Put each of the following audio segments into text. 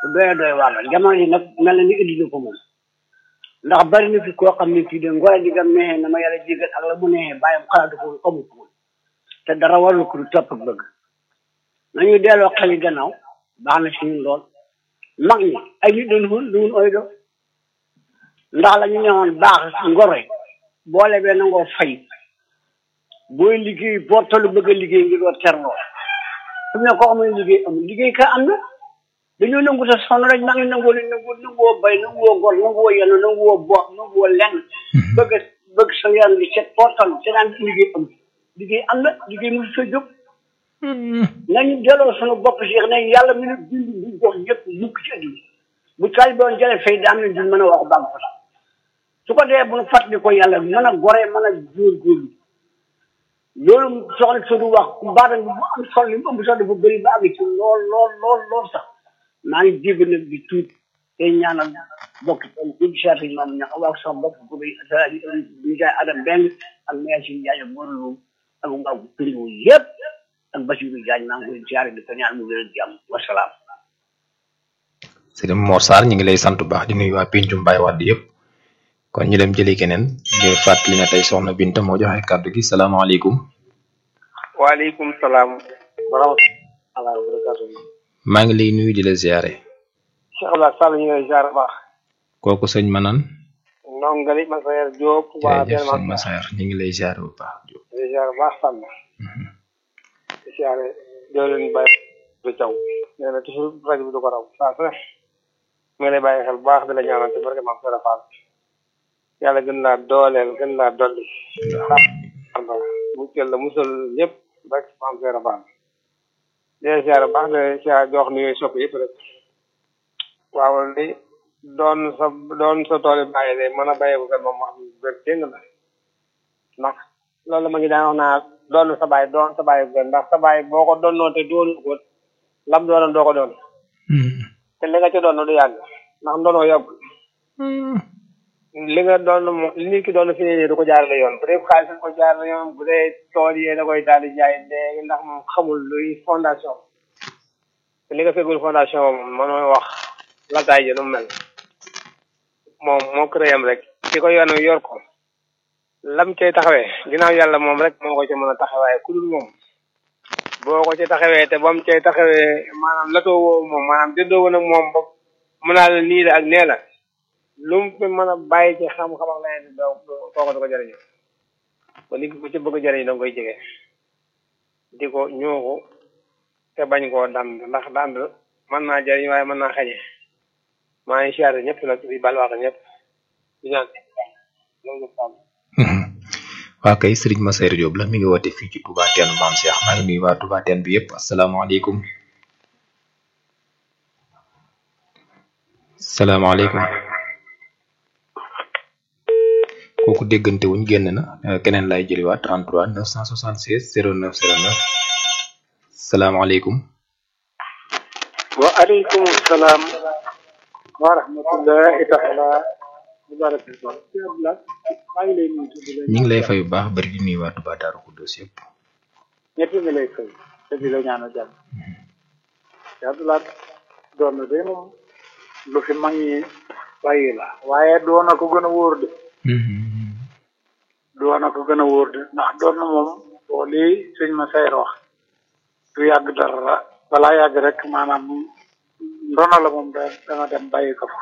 doy doy waar la jamono yi nag mel na ni indi na ko moom ndax bari na fi koo xam ne fii de ngoro digam neexee na ma yàlla jégal ak la mu neexee bàyyam xalaatu ko amu ko woon te dara warul ko du topp ak bëgg nañu delloo xel yi gannaaw baax na si ñun lool mag ñi ay nit doon woon du woon oy do ndax la ñu newoon baax ngoro yi boole bee nangoo fay booy liggéey boo tollu bëgg a liggéey ngir doo terloo su ne ko amul liggéey amul liggéey ka am na dañoo nangu te sonn rek maa ngi nangoo leen nangu nanguwoo bay nanguwoo gor nanguwoo yenu nanguwoo boot nanguwoo lenn bëgg bëgg sa yaram di set foo toll te daan liggéey am liggéey am na liggéey mu sa jóg nañu delloo sunu bopp si ne yàlla mi ne bind bu jox ñëpp mukk ci àddina bu taal doon jële fay daan nañ duñ mën a wax bàgg fa su ko dee bu nu fàttali ko yàlla mën a goree mën a góorgóorlu loolu soxla Sodu wax baatan bi bu am solo li mu ëmb sax dafa bëri ba àgg ci lool lool lool lool sax maa ngi jégg nag di tuut tey ñaanal bokk ci gisaat yi maam ñax wax sax bokk ko bi ñu jaay adam benn ak maire si Ndiaye ak Mor Loum ak waa Piriou yëpp ak Bassirou Diagne maa ngi koy siyaare di ko ñaan mu gën a jàmm wasalaam. Sëriñ Mor Sarr ñu ngi lay sant bu baax di nuyu waa Pencum Baye Wade yëpp kon ñu dem jëli keneen di fàttali ne tey soxna Binta moo joxe kàddu gi salaamaaleykum. waaleykum salaam. wa rahmatulah wa barakatuh. maa ngi lay nuyu di la ziare. Cheikh Abdoulaye Sall ñu ngi lay ziare baax. kooku sëñ Manan. ndongali Massaer Diop. waa jërëjëf sëñ Massaer ñu ngi lay ziare bu baax Diop. di ziare baax Sall. di ziare doo leen bàyyi du caw. nee na toujours rajo bi du ko raw saa su ne. mu ngi lay bàyyi xel bu baax di la ñaanal ci barke Maam Sera Fall. yàlla gën laa dooleel gën laa dolli. mu jël la musal ñëpp rek Maam Sera Fall. di la ziare baax de ziare di wax ni yooyu sopp yëpp rek. waaw li doon sa doon sa tool yi bàyyi de mën a bàyyi ko moom wax wér dégg la ndax loolu ma ngi daan wax naa doon sa bàyyi doon sa bàyyi ko ndax sa bàyyi boo ko doonoo te doonu ko lam doonoon doo ko doon te li nga ci doon du yàgg ndax ndoonoo yàgg li nga doon moom li nit ki doon fi ne du ko jaarale yoon bu dee xaalis da ko jaarale yoon bu dee tool yi da koy daal di jaay léegi ndax moom xamul luy fondation te li nga fekkul fondation moom mënoo wax lataay ji nu mel moom moo créé am rek ki ko yoon yor ko lam cay taxawee ginnaaw yàlla moom rek moo ko ci mën a taxawaaye ku dul moom boo ko ci taxawee te ba mu cay taxawee maanaam latoo woo moom maanaam dëddoo woon ak moom ba mën naa la nii la ak nee la lu mu fi mën a bàyyi ci xam-xam ak leneen doo kooku du ko jëriñu ba nit ku ci bëgg a jëriñ da nga koy jege di ko ñooxu te bañ koo dand ndax dand mën naa jëriñ waaye mën naa xañe maa ngi siyaare ñëpp nag di bal wax ñëpp di ñaan waa kay Serigne Massaer Diop la mi ngi woote fii ci Touba Teenu Maam Cheikh maa ngi nuyu waa Touba Teen bi yëpp asalaamaaleykum salaamaaleykum kooku déggante wuñ génn na keneen lay jëliwaat 33 976 09 09 salaamaaleykum waaleykum salaam wa rahmatullahi taala wa barakatuh maa ngi lay nuyu ñu ngi lay fay bu baax bari di nuyu waa Touba Darou Khoudoss yëpp ñëpp ngi lay fay te di la ñaanal jàmm te Abdoulaye doon na de moom lu fi mag ñi bàyyi la waaye doon na ko gën a wóor de doon na ko gën a wóor de ndax doon na moom boo lii sëñ ma sayr wax du yàgg dara balaa yàgg rek maanaam ndono la moom da danga dem bàyyi ko fa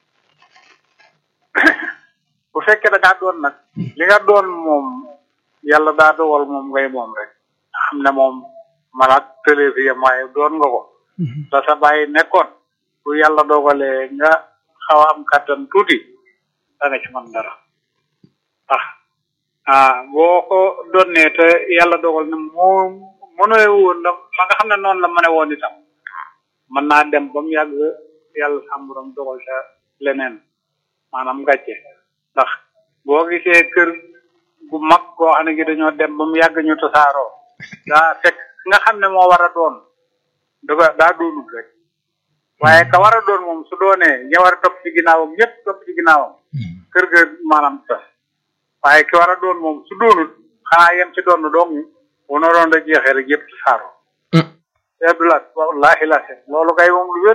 bu fekkee da ngaa doon nag li nga doon moom yàlla daa dogal moom ngay moom rek xam ne moom malaat tëlee fi yam waaye doon nga ko da sa bàyyi nekkoon bu yàlla dogalee nga xaw a am kàttan tuuti da nga ci mën dara ndax ah boo ko doonee te yàlla dogal ne moo mënoy woon la ma nga xam ne noonu la mën a woon itam mën naa dem ba mu yàgg yàlla sàmburam dogal te leneen maanaam gàcce ndax boo gisee kër gu mag goo xam ne gi dañoo dem ba mu yàgg ñu tasaaroo daa fekk nga xam ne moo war a doon dafa daa doonut rek waaye ka war a doon moom su doonee ña war a topp ci ginnaawam ñëpp topp ci ginnaawam kër ga maanaam tas waaye ki war a doon moom su doonut xanaa yem ci doon dong bu na doon da jeexee rek yëpp tasaaroo te Abdoulaye wallahi la loolu kay moom lu wér la moom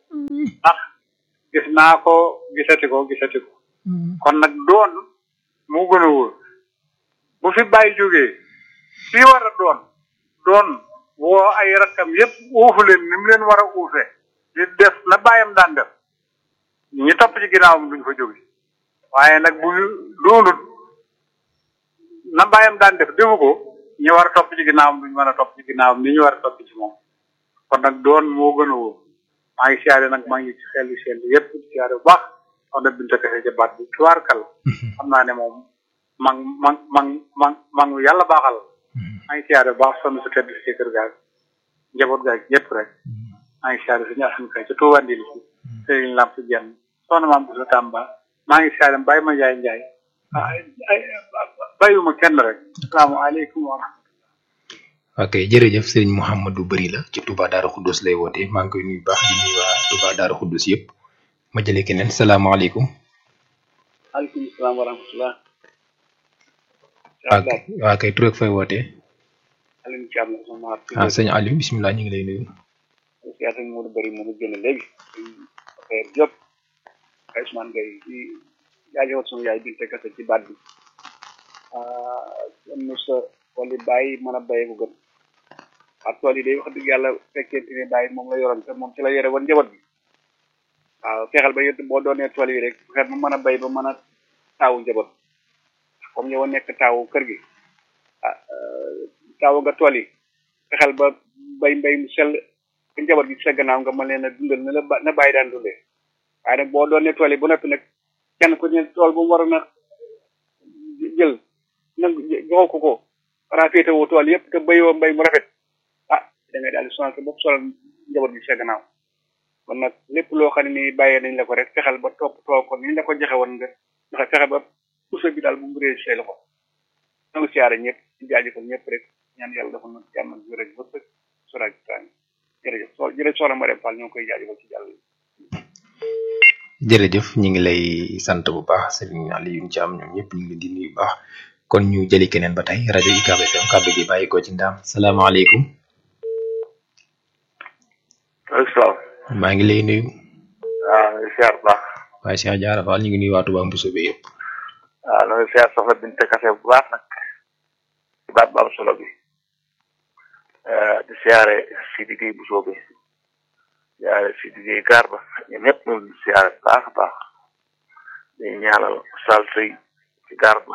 ndax gis naa ko gisati ko gisati ko kon nag doon moo gën a wóor bu fi bàyyi jógee fii war a doon doon woo ay rakkam yépp uufu leen ni mu leen war a uufe di def na bàyyam daan def ñi topp ci ginnaawam duñ fa jóge waaye nag bu doonut na bàyyam daan def defu ko ñi war a topp ci ginnaawam duñ mën a topp ci ginnaawam ni ñu war a topp ci moom kon nag doon moo gën a wóor maa ngi siyaare nag maa ngi ci xel xel yépp di siyaare bu baax wax dëgg binta kese ca baat bi tubaarkal xam naa ne moom mang mang mang mang mang yàlla baaxal maa ngi siyaare bu baax sonn su tedd si kër gaag njaboot gaag ñëpp rek maa ngi siyaare suñu asan kay ca Tuuba Ndil si sëriñ Lamp Jenn soxna maam bu sa Tamba maa ngi siyaare bàyyi ma njaay njaay bàyyiwuma kenn rek asalaamaaleykum wa rahmatulah ok jërëjëf sëriñ Mouhamadou Bari la ci Touba Darou Khoudoss lay woote maa ngi koy nuyu baax di nuyu waa Touba Darou Khoudoss yëpp ma jëlee keneen salaamaaleykum. aleykum salaam wa rahmatulah. waa kay waa kay tur ak fay wootee. Alioune Thiam la sama ah sëñ Aliou bisimilah ñu ngi lay nuyu. siyaata Modou Bari moom génn léegi affaire Diop ay Ousmane Gueye di jaajëfal sunu yaay bi kase ci baat bi am na sa tool yi bàyyi mën a béyee ko gën ak tool yi day wax dëgg yàlla fekkente ne bàyyi moom la yoroon te moom ci la yore woon njaboot bi waaw fexeel ba yëpp boo doonee tool yi rek fexeel ba mën a béy ba mën a taawu njaboot comme yow nekk taawu kër gi ah taawu nga tool yi fexeel ba bay mbay mu sell ku njaboot gi ci sa gannaaw nga mën leen a dundal na la na bàyyi daan dundee waaye nag boo doonee tool yi ba noppi nag kenn ku ne tool bu mu waroon a jël nag joxoo ko ko xanaa féetewoo tool yëpp te béyoo mbay mu rafet ah da ngay daal di sonal sa bopp solal njaboot gi ci sa gannaaw kon nag lépp loo xam ne nii bàyyee nañ la ko rek fexeel ba topp tool ko ni la ko joxe woon nga ndax fexe ba puso bi daal bu mu réer say loxo nangu siyaare ñëpp ci jaajëfal ñëpp rek ñaan yàlla dafa na jàmm ak wér ak bëpp soraag taan jërëjëf so jërëjëf soxna Mariam Fall ñoo ngi koy jaajëfal ci jàll jërëjëf ñu ngi lay sant bu baax Serigne Aliou Thiam ñoom ñëpp ñu ngi leen di nuyu bu baax kon ñu jëli keneen ba tey rajo UCAB FM kàddu gi bàyyi ko ci ndaam salaamaaleykum. asalaam. maa ngi lay nuyu. waaw nga siyaar bu baax. waaye Cheikh Diarra Fall ñu ngi nuyu waa Touba Moussa bi yëpp. waaw na nga siyaar soxna Binte Kase bu baax nag ci baat bu am solo bi di siyaare Sidi Gueye bu soobee siyaare Sidi Gueye gaar ba ñoom ñëpp ñu ngi siyaare bu baax a baax di ñaanal sal sëy ci gaar ba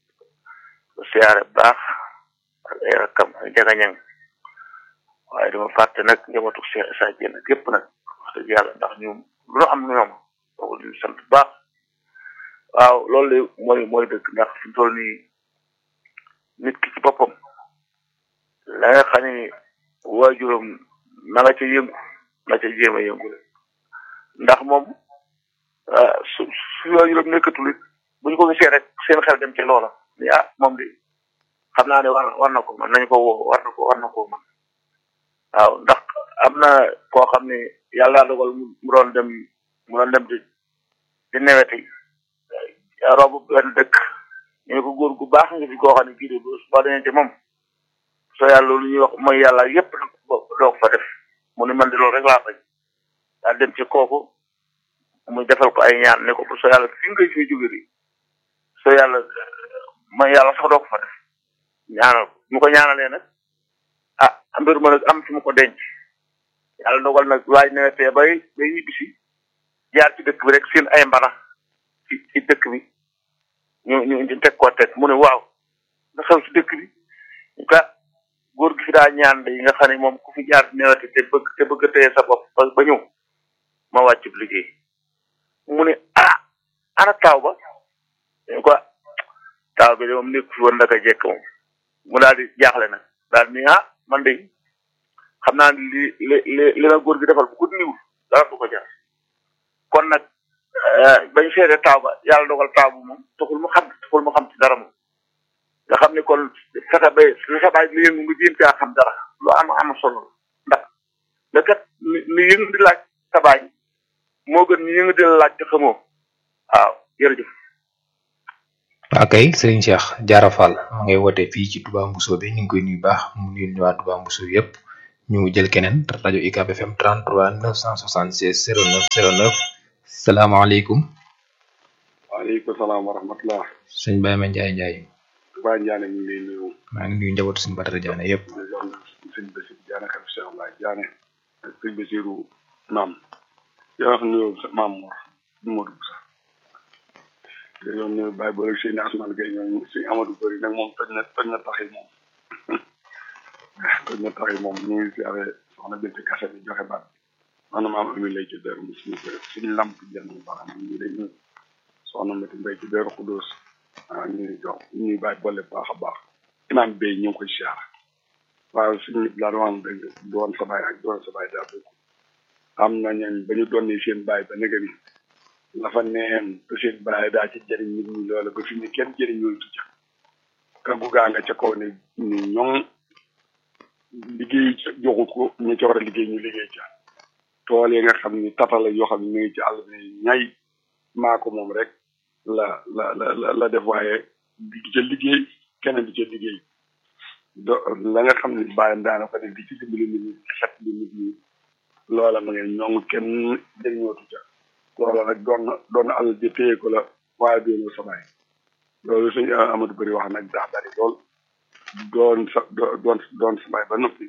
di siyaare bu baax ak ay rakkam ak jagañang waaye dama fàtte nag njabootu Cheikh Issa Diène gépp nag wax dëgg yàlla ndax ñoom lu nu am ñoom boobu di sant bu baax waaw loolu de mooy mooy dëgg ndax fi mu toll nii nit ki ci boppam la nga xam ni waajuram na nga ca yëngu na ca jéem a yëngu ndax moom su su waajuram nekkatul it bu ñu ko gisee rek seen xel dem ci loola ni ah moom de xam naa ne war war na ko man nañu ko woo war na ko war na ko man waaw ndax am na koo xam ne yàlla dogal mu doon dem mu doon dem di di neweti robu benn dëkk ñu ne ko góor gu baax nga fi koo xam ne kii de boo demee ci moom soo yàlla loolu ñuy wax mooy yàlla yépp nag doo fa def mu ne man de loolu rek laa bañ daal dem ci kooku mu defal ko ay ñaan ne ko soo yàlla fi nga fi jóge di soo yàlla mooy yàlla sax doo ko fa def ñaanal ko mu ko ñaanalee nag ah mbir ma nag am fi mu ko denc yàlla dogal nag waaj newetee bay bay ñibbisi jaar ci dëkk bi rek seen ay mbana ci ci dëkk bi ñu ñu ñu teg koo teg mu ne waaw nga xew ci dëkk bi ñu ka góor gi fi daa ñaan de yi nga xam ne moom ku fi jaar newete te bëgg te bëgg a téye sa bopp ba ba ñëw ma wàccub liggéey mu ne ah ana taaw ba ñu ko taaw bi de moom nekk fi woon ndaka jekk moom mu daal di jaaxle nag daal ni ah man de xam naa ne li li li li la góor gi defal bu ko niwul dara du ko jar kon nag bañ seede taaw ba yàlla dogal taaw bu moom taxul mu xam taxul mu xam ci dara moom nga xam ne kon fexe ba li sa baay li yëngu nga jéem caa xam dara lu am am solo ndax nga kat li yëngu di laaj sa baay moo gën ñu yëngu di la laaj te xamoo waaw jërëjëf. waa kay Serigne Cheikh Diarra Fall ma ngay woote fii ci Touba Moussa bi ñu ngi koy nuyu baax mu nuyu waa Touba Moussa yëpp ñu jël keneen rajo UCAB FM 33 976 09 09 salaamaaleykum waaleykum salaam wa rahmatulah. sëñ Baye Ma Ndiaye Ndiaye Baye Ndiané ñu ngi lay nuyu. maa ngi nuyu njabootu suñu Badara Diané yëpp. di leen sëñ Bassirou Diané xel Cheikh Abdoulaye Diané ak sëñ Bassirou Naam. yow wax nuyu sa maam Mor Modou Boussa. te yow nuyu Baye Boole ak sëñ Asmane Gueye ñooñu sëñ Amadou Bari nag moom toj na toj na tax yi moom. toj na tax yi moom ñu ngi siyaare soxna Binti Kase bi joxe baat man maam Ami lay ci dër mu suñu kër suñu lamp jënd bu baax ñu ngi lay nuyu soxna Mati Mbay ci dër Xudóos ah ñu ngi jox ñu ngi bàyyi boole baax a baax imaam bay ñu ngi koy siyaare waaw suñu nit laa doon dëgg doon sa baay ak doon sa baay daa bokk am na ñeen ba ñu doon seen baay ba nëgë ni la fa neen te seen baay daa ci jëriñ nit ñi loola ba fi ne kenn jëriñ ñooy tucca kaggu gaa nga ca kaw ne ni ñoŋ liggéey joxut ko ñu ca war a liggéey ñu liggéey ca tool yi nga xam ni tatala yoo xam ne ñu ngi ci àll bi ñay maa ko moom rek la la la la def waaye di ca liggéey keneen di ca liggéey do la nga xam ni bàyyam daana ko def di ci dimbali nit ñi xet li nit ñi loola ma ngeen ñoŋ kenn jëriñootu ca loola nag doon doon àll ji téye ko la waaye doonoo sa bàyyi loolu suñu Amadou Bari wax nag daa bari lool doon sa doon doon sa bàyyi ba noppi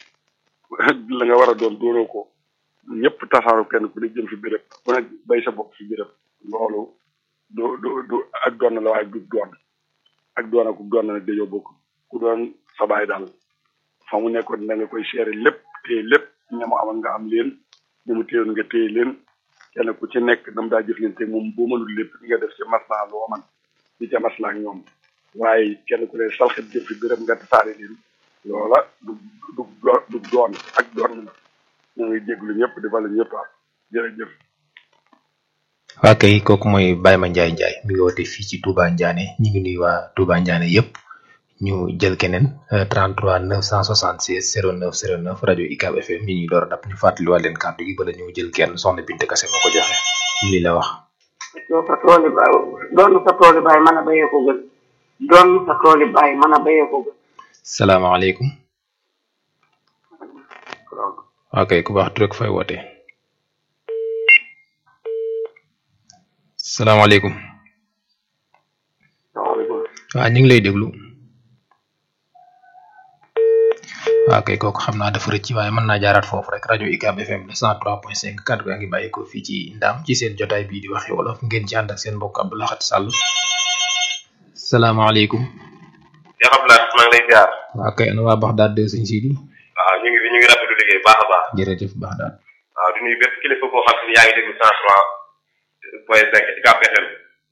la nga war a doon doonoo ko ñëpp tasaaru kenn ku ne jëm fi béréb ku ne bay sa bopp fi béréb loolu du du du ak doon la waaye du doon ak doon ak doon nag dañoo bokk ku doon sa baay daal fa mu nekkoon da nga koy seere lépp téye lépp ña mu amal nga am leen ñu mu téyoon nga téye leen kenn ku ci nekk dam daa jëf leen te moom boo mënul lépp nga def ci maslaa loo man di ca maslaa ak ñoom waaye kenn ku ne salxit jëm fi béréb nga tasaare leen loola du du du doon ak doon la ñu ngi jéglu ñëpp di bala ñëpp am jërëjëf waa kay kooku mooy Baye Ma Ndiaye Ndiaye mi ngi woote fii ci Touba Ndiané ñu ngi nuyu waa Touba Ndiané yëpp ñu jël keneen 33 976 09 09 rajo UCAB FM yi ñuy door a dab ñu fàttaliwaat leen kàddu gi bala ñu jël kenn soxna Binte Kase moo ko joxe lii la wax. doo sa tooli baay doon sa tooli baay mën a béyee ko gën doon sa tooli baay mën a béyee ko gën. salaamaaleykum. ok ku baax tur ak fay woote salaamaaleykum waaw ñu ngi lay déglu waaw kay kooku xam naa dafa rëcc waaye mën naa jaaraat foofu rek rajo UCAB FM la 103.5 kàddu gaa ngi bàyyi ko fii ci ndaam ci seen jotaay bii di waxi wolof ngeen ci ànd ak seen mbokk Abdou Lahad Sall salaamaaleykum. yaa xam naa maa ngi lay jaar. waaw kay ana waa Baxdaad de sëñ Sidi. waaw ñu ngi ñu ngi rafetlu liggéey baax a baax. jërëjëf Baxdaad. waaw di nuyu bépp kilifa koo xam ne yaa ngi déglu cent trois point cinq ci UCAB FM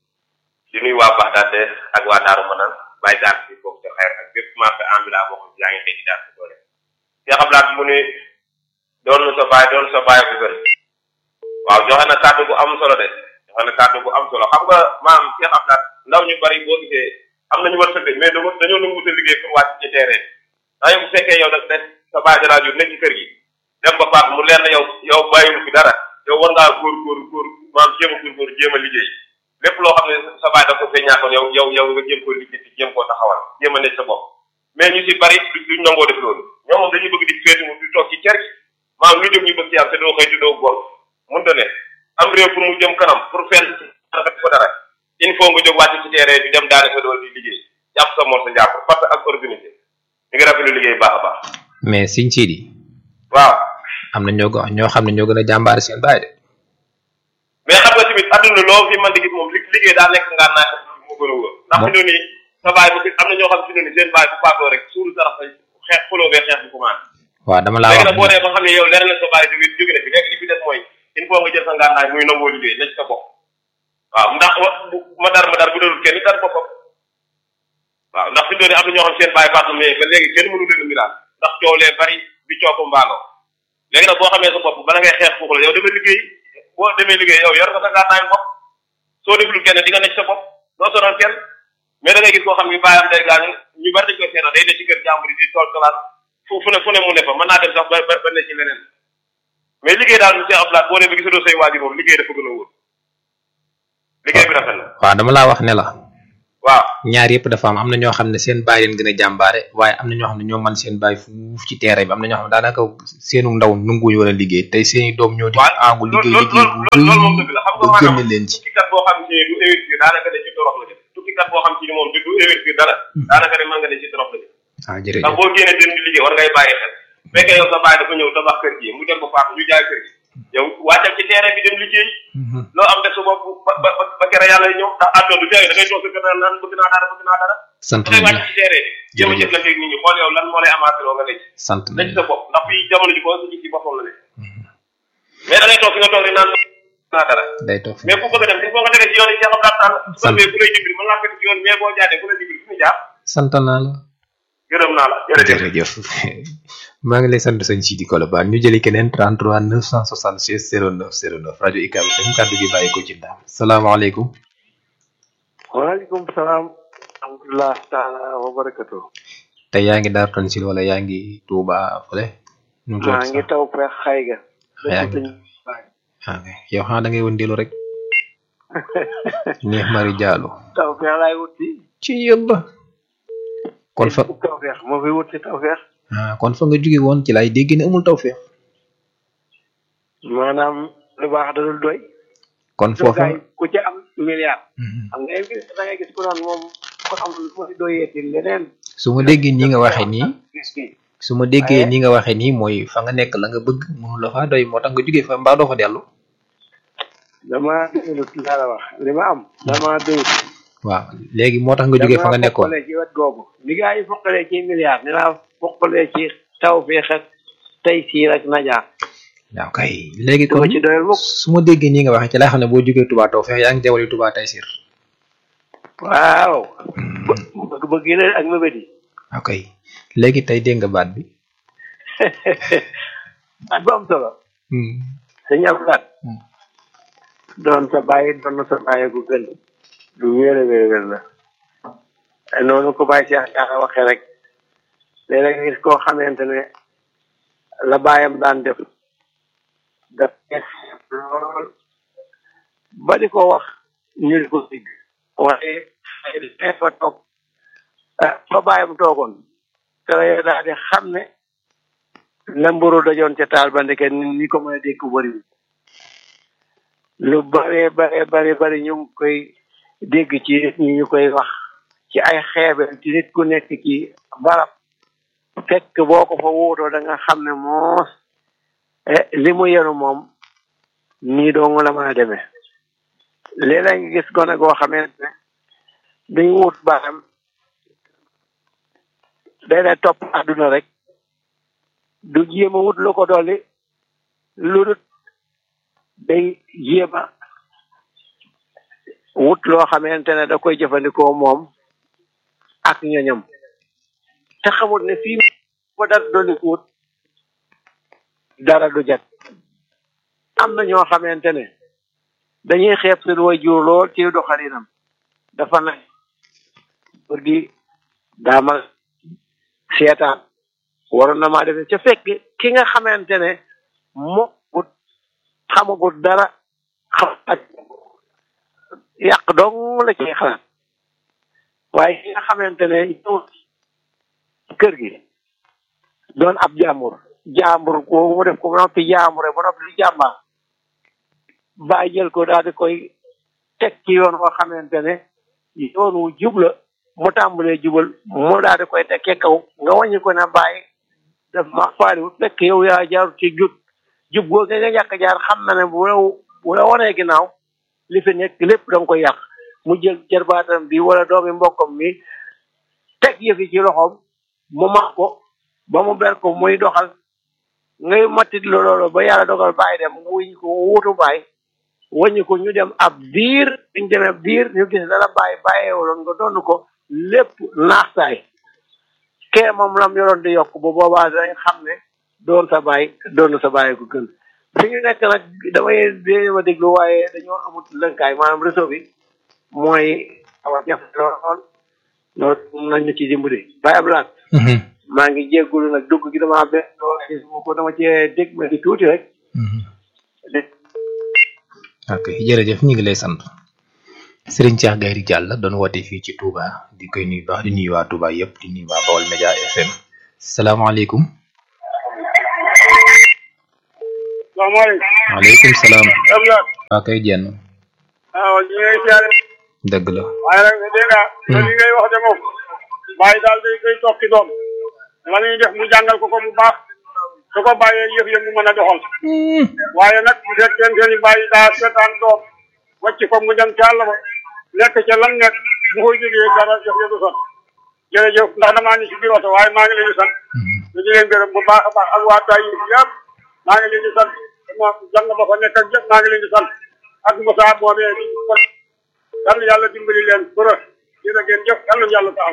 di nuyu waa Baxdaad de ak waa Daaru Manaan bàyyi daal ci foofu ca xeer ak bépp marché ambulant boo xam ne yaa ngi xëy di daal ci doole. yaa xam naa mu ne doon sa baay doon sa baay bu gën waaw joxe na kàddu bu am solo de joxe na kàddu bu am solo xam nga maam Cheikh Abdou ndaw ñu bari boo gisee am nañu war sëgg mais dañoo dañoo nangu sa liggéey pour wàcc ci terrain ndax yow bu fekkee yow da sa baay da laa jur nekk ci kër gi dem ba faat mu leer na yow yow bàyyiwul fi dara yow war ngaa góor góor góor maam jéem a góor góor jéem a liggéey lépp loo xam ne sa baay da ko fee ñàkkoon yow yow yow nga jéem koo liggéey ci jéem koo taxawal jéem a nekk sa bopp mais ñu si bari duñ nangoo def loolu ñoom moom dañuy bëgg di féeti mu di toog ci cer gi maam lu jóg ñu bëgg ci am te doo xëy te doo góor mënta ne am réew pour mu jëm kanam pour fenn ko dara il faut nga jóg wàcc ci terrain bi dem daane sa dool di liggéey jàpp sa mor sa jàpp parce que ak organisé ñu ngi rafetlu liggéey baax a baax mais sëñ Sidi. waaw am na ñoo ko ñoo xam ne ñoo gën a jàmbaare seen baay de. mais xam nga tamit adduna loo fi man di gis moom li liggéey daa nekk ngaa naa moo gën a wóor ndax fi nii sa baay bu am na ñoo xam fi ni seen baay bu faatoo rek suuru sarax sa xeex xuloo bee xeex bu commencé waaw dama laa léegi wax nag boo dee ba xam ne yow leer na sa baay jóge jóge na fi léegi li fi des mooy il faut nga jël sa ngànnaay muy nangoo liggéey nekk sa bopp waaw ndax wa ma dar ma dar bu dalul kenn dar boppam waaw ndax fi doon am na ñoo xam seen baay faatu mais ba léegi kenn mënu leen a miraal ndax coow lee bari bi coow mbaaloo léegi nag boo xamee sa bopp bala ngay xeex foofu la yow dama liggéey boo demee liggéey yow yor nga sa ngànnaay bopp soo deful kenn di nga nekk sa bopp doo sonal kenn mais da ngay gis koo xam ni baayam day gaañu ñu bari dañ koy seetaan day ne ci kër jàmbur yi di tool tolaan fu fu ne fu ne mu ne fa mën naa dem sax ba ba ba ne ci leneen mais liggéey daal monsieur Abdoulaye boo demee gisatoo say waajur moom liggéey dafa gën a wóor liggéey bi rafet na waaw dama laa wax ne la waaw ñaar yëpp dafa am am na ñoo xam ne seen baay leen gën a jàmbaare waaye am na ñoo xam ne ñoo man seen baay fuuf ci terrain bi am na ñoo xam ne daanaka seenu ndaw nunguñu war a liggéey tey seeni doom ñoo di aangu liggéey liggéey bu loolu moom dëgg la xam nga ba maanaam génne leen ci tukkikat boo xam ci ne du investir daanaka ne ci torox la jëm tukkikat boo xam ci ne moom du du investir dara daanaka ne mën nga ne ci torox la jëm ah ndax jërëjëf boo génnee dem di liggéey war ngay bàyyi xel fekkee yow sa baay dafa ñëw tabax kër gi mu dem ba faatu ñu jaay kër gi yow wàccal ci terrain bi dem liggéey loo am def sa bopp ba ba ba ba kere yàlla ñëw ndax àdduna du tey da ngay toog sa kër naan bëgg naa dara bëgg naa dara sant da ngay nañ wàcc ci terrain bi jéem a Jërëjëf. jëflante ak nit ñi xool yow lan moo lay amaate loo nga ne ci sant na nañ ci sa bopp ndax fii jamono ji ko sa gis ci boppam la ne mais da ngay toog fi nga toog rek naan naa dara day toog fi mais ku bëgg a dem il faut nga tege ci yoon yi Cheikh Abdou Tall su ko Sant. defee ku lay jibbil mën naa fekk ci yoon mais boo jaadee ku lay jibbil fu ñu jaar sant naa la gërëm naa la jërëjëf jërëjëf maa ngi lay sant sëñ Sidi Kolobane ñu jëli keneen 33 976 09 09 rajo ICAB FM kàddu gi bàyyi ko ci ndaam salaamaaleykum waaleykum salaam alhamdulilah taala wa barakatu tey yaa ngi daar tansil wala yaa ngi Touba fële nu mu maa tudd ngi sax taw feex xay ga yaa ngi ah ok yow xanaa da ngay wëndeelu rek neex mari jaalu taw feex laay wut si ci yàlla kon fa taw feex moo fi wut si taw feex ah kon fa nga jóge woon ci laay dégg ne amul taw feex maanaam lu baax da dul doy kon soo foofa gaay ku ci am milliard xam nga gis da ngay gis ku naan moom ko am lu muy doyeeti leneen su ma déggee nii nga waxee nii gis ki su ma déggee Waaye- nii nga waxee nii mooy fa nga nekk la nga bëgg mënu la faa doy moo tax nga jógee fa mbaa doo fa dellu dama doyut laa la wax li ma am dama doyut waaw léegi moo tax nga jógee fa nga nekkoon foqalee ci wet googu ni gaa yi foqalee ci milliard ni laa foqalee ci taw feex ak tey siir ak najaa waaw kay léegi dama kon ci doyal mukk su ma déggee nii nga waxee ci lay xam ne boo jógee Touba taw feex yaa ngi jawali Touba tey sir waaw bëgg bëgg yi la ak mébét yi ok léegi tey dégg nga baat bi ak bu am solo sëñ Abdoulaye doon sa bàyyi doon na sa bàyyi gu gën lu wéer a wéer a wéer la noonu ko bàyyi Cheikh Diakha waxee rek léeg-léeg nga gis koo xamante ne la bàyyam daan def daf neex lool ba di ko wax ñu di ko dégg waaye ay fa toog ah fa bàyyam toogoon te la daal di xam ne la mburu dajoon ca taal ba ndeke ni ni ko mën a dégg bëriwul lu bare bare bare bare ñu ngi koy dégg ci nit ñi ñu koy wax ci ay xeebel ci nit ku nekk ci barab fekk boo ko fa wóotoo da nga xam ne moos eh, li mu yenu moom nii dong la mën a demee léeg-léeg nga gis gone goo xamante ne dañ wut baram day lay topp àdduna rek du jéem a wut lu ko dolli lu dut day jéem a wut loo xamante ne da koy jëfandikoo moom ak ñoñam te xamul ne fii ko dara dolli ko wut dara du jat am na ñoo xamante ne dañuy xeeb seen waajur lool ci doxalinam dafa na pour gi daamal seetaan waroon na maa defee ca fekk ki nga xamante ne mokkut xamagut dara xam ak yàq dong la ciy xalaat waaye ki nga xamante ne ñëw kër gi doon ab jàmbur jàmbur boobu mu def ko ba noppi jàmbure ba noppi di jàmbaar bàyyi jël ko daal di koy teg ci yoon woo xamante ne yoon wu jub la mu tàmbalee jubal mu daal di koy tekkee kaw nga wàññi ko ne bàyyi daf ma faaliwut fekk yow yaa jaarut ci jub jub googu nga ñàkk jaar xam na ne bu la bu la wanee ginnaaw li fi nekk lépp da nga koy yàq mu jël jarbaatam bi wala doomi mbokkam mi teg yëfi ci loxoom mu max ko ba mu ber ko muy doxal ngay matit lo loolu ba yàlla dogal bàyyi dem mu wuñ ko wutu bàyyi wàññi ko ñu dem ab diir ñu demee ab diir ñu gis dara bàyyi bàyyeewuloon nga doon ko lépp naax saay kee moom lam yoroon di yokk bu boobaa dañ xam ne doon sa bàyyi doon sa bàyyi ko gën fi ñu nekk nag damay dee ma déglu waaye dañoo amut lënkaay maanaam réseau bi mooy awa jafe lool loolu nañ ñu ci dimbali bàyyi ab laat maa ngi jéggulu nag dugg gi dama be ko dama cee dégg ma di tuuti rek ok jërëjëf ñu ngi lay sant Serigne Cheikh Gayri Diall doon woote fii ci Touba di koy nuyu baax di nuyu waa Touba yëpp di nuyu waa Bawol Média FM salaamaaleykum. salaamaaleykum. waaleykum salaam. Abdoulaye. waa kay jenn. waaw ñu ngi lay siyaare. dëgg la. waaye nag dégg nga. li ngay wax de moom. bàyyi daal day day toog ci doom. la ñuy def mu jàngal ko ko bu baax. su ko bàyyee yëf yëf mu mën a doxal. waaye nag bu fekkente ni bàyyi daa seetaan doom. wàcc ko mu dem ci àll ba. nekk ca lan nekk bu koy jógee dara yëf yëf du sot. jërëjëf ndax damaa ni si biir oto waaye maa ngi leen di sant. ñu di leen gërëm bu baax a baax ak waa Taïf yëpp maa ngi leen di sant ma jàng ba fa nekk ak yëpp maa ngi leen di sant ak Moussa boobee di ko yàlla yàlla dimbali leen bërë dina ngeen jëf yàlla yàlla taxaw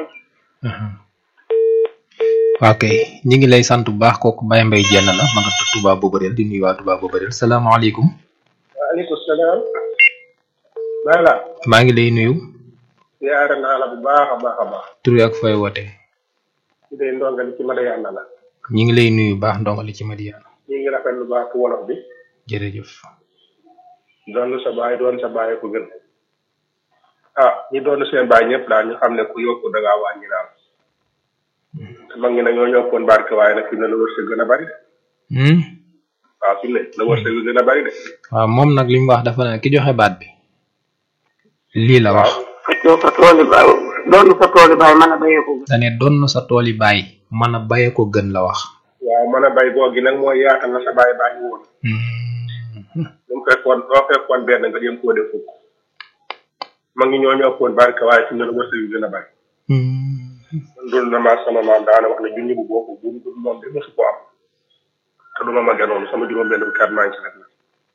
waa kay ñu ngi lay sant bu baax kooku Baye Mbaye jenn la ma nga tudd Touba Bobareel di nuyu waa Touba Bobareel salaamaaleykum. waaleykum salaam. Bala. maa ngi lay nuyu. yaara naa la bu baax a baax a baax. tur ak fooy woote. su dee ndongali ci Madiyana la. ñu ngi lay nuyu baax ndongali ci Madiyana. ñu ngi rafetlu baax wolof bi. jërëjëf. doon sa baay doon sa baay ko gën. ah ñi doon seen baay ñëpp daal ñu xam ne ku yokku da ngaa wàññi daal. mag ñi nag ñoo ñokkoon barke waaye nag fi mu ne la wërsëg gën a bari de. waaw fi mu ne la wërsëg bi gën a bari de. waaw moom nag li mu wax dafa ne ki joxe baat bi. lii la wax. fekkee sa tool yi baay doon sa tool yi baay mën a bayee ko gën. dane doon sa tool yi baay mën a bayee ko gën la wax. waaw mën a bay googi nag mooy yaatal na sa baay bàyyi woon. lu mu fekkoon doo fekkoon benn nga jëm koo def fukk. mag ñi ñoo ñokkoon barke waaye fi mu ne la wërsëg bi gën a bari. dul na ma sama maam daana wax ne junni bu bokk bu dul moom de mosu ko am te du ma ma gënoon sama juróom benn kat maa ngi ci rek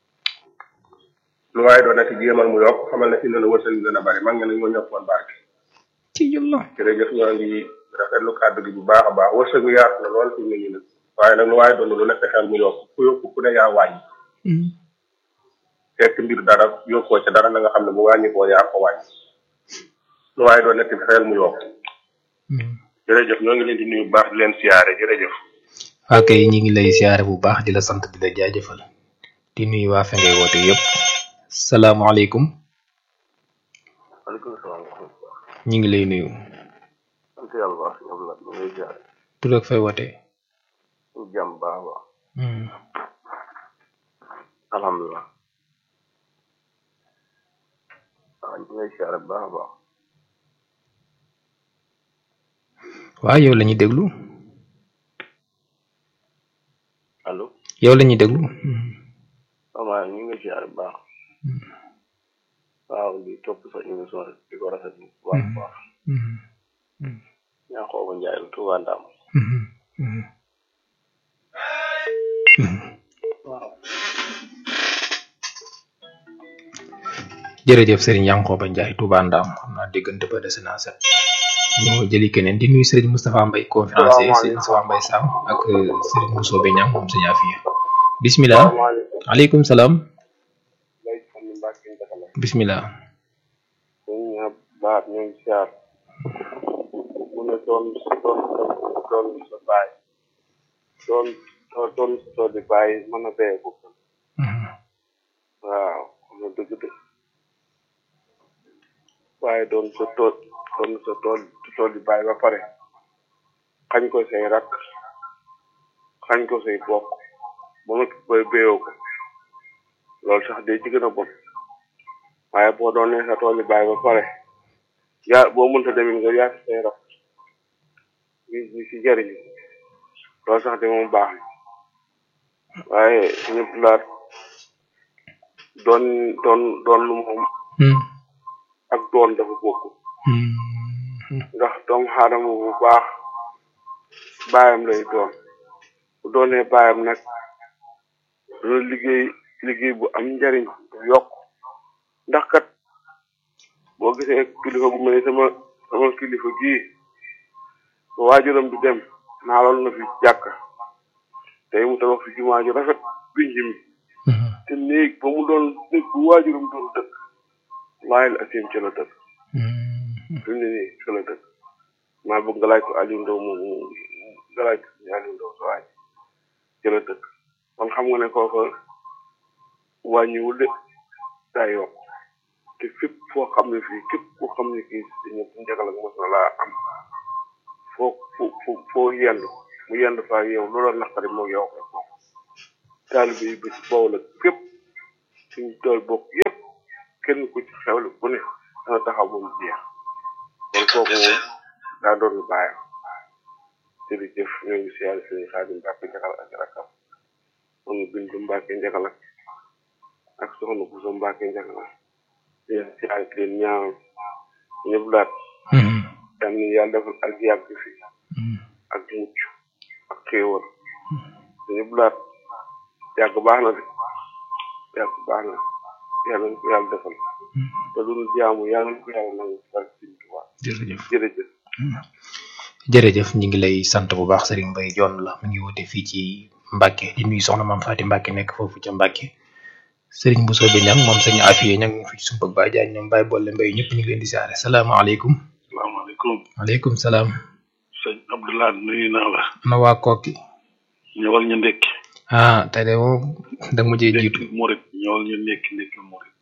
lu waaye doon nekk jéemal mu yokk xamal ne fi ne la wërsëg bi gën a bari mag nga ne ñoo ñokkoon barke ci yàlla jërëjëf ñoo ngi rafetlu kàddu gi bu baax a baax wërsëg bi yaatu na lool fi mu ne nii nag waaye nag lu waaye doon lu ne fexeel mu yokk ku yokk ku ne yaa wàññi fekk mbir dara yokkoo ca dara na nga xam ne bu wàññi koo yaa ko wàññi lu waaye doon nekk fexeel mu yokk jërëjëf ñoo ngi leen di nuyu bu baax di leen siyaare jërëjëf. waa kay ñi ngi lay siyaare bu baax di la sant di la jaajëfal di nuyu waa fe ngay woote yëpp salaamaaleykum. maaleykum salaam. ñi ngi lay nuyu. sant yàlla baax ñoom la ñu ngi siyaare. tur ak fay woote. ñu jàmm baax a baax. alhamdulilah. waaw ñu ngi siyaare bu baax a baax. waaw yow la ñuy déglu. allo. yow la ñuy déglu. waaw ñu ngi siyaare bu baax. waaw di topp sa émission di ko rafetlu bu baax a baax. ñaa xooba njaay la Tuuba Ndam. waaw. jërëjëf Serigne Yankoba Ndiaye Touba Ndam xam naa déggante ba dese naa set. ñoo jëli keneen di nuyu Serigne Moustapha Mbaye conférencier Serigne Moustapha Mbaye Sam ak Serigne Mousso Beñang moom sëñ Afia bismillah aleykum salaam bismillah ñu baax ñu ngi siyaar mu ne doon doon doon sa baay doon doon sa tool di baay mën a béye ko waaw xam nga dëgg de waaye doon sa tool doon sa tool tool di baay ba pare xañ ko say rakk xañ ko say bokk ba nga bay béyoo ko loolu sax day ci gën a bon waaye boo doonee sa tool di baay ba pare yaa boo mënta demit nga yaa say rakk ñi ñi si jëriñu loolu sax de moom baax na waaye ñëpp laat doon doon doon lu moom ak doon dafa bokk ndax doomu aadama bu baax baayam lay doon bu doonee baayam nag dana liggéey liggéey bu am njariñ bu yokk ndax kat boo gisee kilifa bu mel ni sama sama kilifa gii ba waajuram bi dem naaloon na fi jàkka tey mu tabax fi jumaa ju rafet binj mi te néeg ba mu doon néeg bu waajuram doon dëkk waaye la asim ca la dëkk fi mu ne nii ca la dëkk maa bëgg nga laaj ko Aliou Ndao moom nga laaj ko Aliou Ndao sa waaj ca la dëkk kon xam nga ne kooka wàññiwul de daa yokk te fépp foo xam ne fii képp koo xam ne kii dañu njagal ak mos na laa am foo fo fo foo yendu mu yendu faa yow loola naqari moo yow ko bokk taalibe yi ba ci bawol ak fépp suñu tool bokk yépp kenn ku ci xewle bu ne dana taxaw ba mu jeex kon kooku moom daa doon lu bàyyam jërëjëf ñoo ngi siyaare sëñ Xaadim Mbàkke Njagal ak rakkam soxna Bintu Mbàkke Njagal ak soxna Buso Mbàkke Njagal leen siyaare leen ñaanal ñëpp daat yal na yàlla defal ak yàgg fi ak mucc ak xéewal ñëpp daat yàgg baax na de yàgg baax na yàlla na ko yàlla defal te lu nu jaamu yàlla na ko yàlla nangu ak Sëñ Tuubaa jërëjëf jërëjëf jërëjëf ñu ngi lay sant bu baax Serigne Mbaye Dione la mu ngi woote fii ci Mbacke di nuyu soxna maam Faati Mbacke nekk foofu ca Mbacke Serigne Bousso bi ñang moom sëñ Afiye ñang ñu fi ci sumpag Baye Diagne ñoom Baye Bolle Mbaye ñëpp ñu ngi leen di siyaare salaamaaleykum salaamaaleykum waaleykum salaam sëñ Abdoulaye nuyu naa la ana waa kokki ñëwal ñu ndekki ah tey de moom da nga mujjee jiitu murit ñëwal ñu ndekki ndekki murit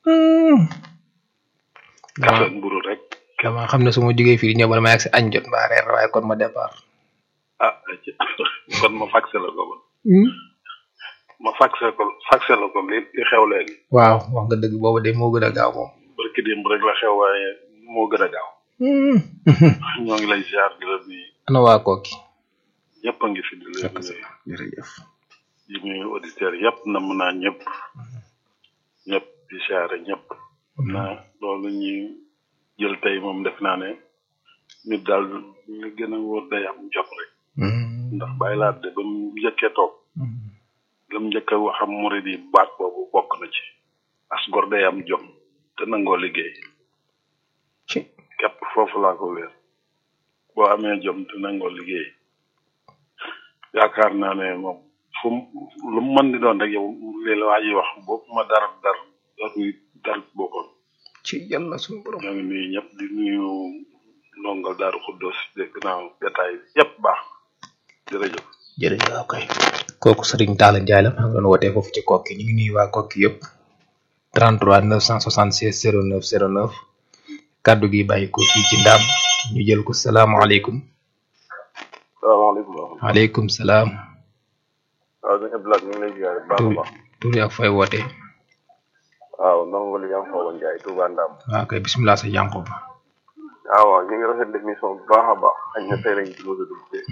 kafe ak mburu rek dama xam ne su ma jógee fii di ñëw bala ma yegg si añ jot mbaa reer waaye kon ma départ ah kon ma faxe la ko kon ma faxe ko faxe la ko li li xew léegi waaw wax nga dëgg boobu de moo gën a gaaw moom barki démb rek la xew waaye moo gën a gaaw ñoo ngi lay ziar di la nuyu ana waa kokki ñëpp a ngi fi di la nuyu jërëjëf di nuyu auditeurs yëpp na mën naa ñëpp ñëpp di ziare ñëpp naa loolu ñuy jël tey moom def naa ne nit daal li gën a wóor day am jot rek ndax bàyyi laa de ba mu njëkkee toog la mu njëkk a wax am murid yi baat boobu bokk na ci as gor day am jom te nangoo liggéey képp foofu laa ko wéer boo amee jom te nangoo liggéey yaakaar naa ne moom fu mu lu mu mën di doon rek yow lii la waa ji wax boobu ma dara dar daruy dar bokkoon ci yàlla suñu borom ñoo ngi nuyu ñëpp di nuyu ndongal daaru xuddos dégg naa détail yëpp baax jërëjëf jërëjëf ok kooku Serigne Talla Ndiaye la maa ngi doon wootee foofu ci kokki ñu ngi nuyu waa kokki yëpp 33 976 09 09 kaddu gi bàyyi ko fii ci ndaam ñu jël ko salaamaaleykum salaamaaleykum waaleykum salaam waaw sëñ Abdoulaye ñu ngi lay ziare baax a baax tur ak fay wootee waaw ndongo li am xaw Ndiaye Touba Ndam waaw kay bisimilah sa jànko ba waaw waaw ñu ngi rafetlu émission bu baax a baax xëy na tey lañ ci mos a dugg see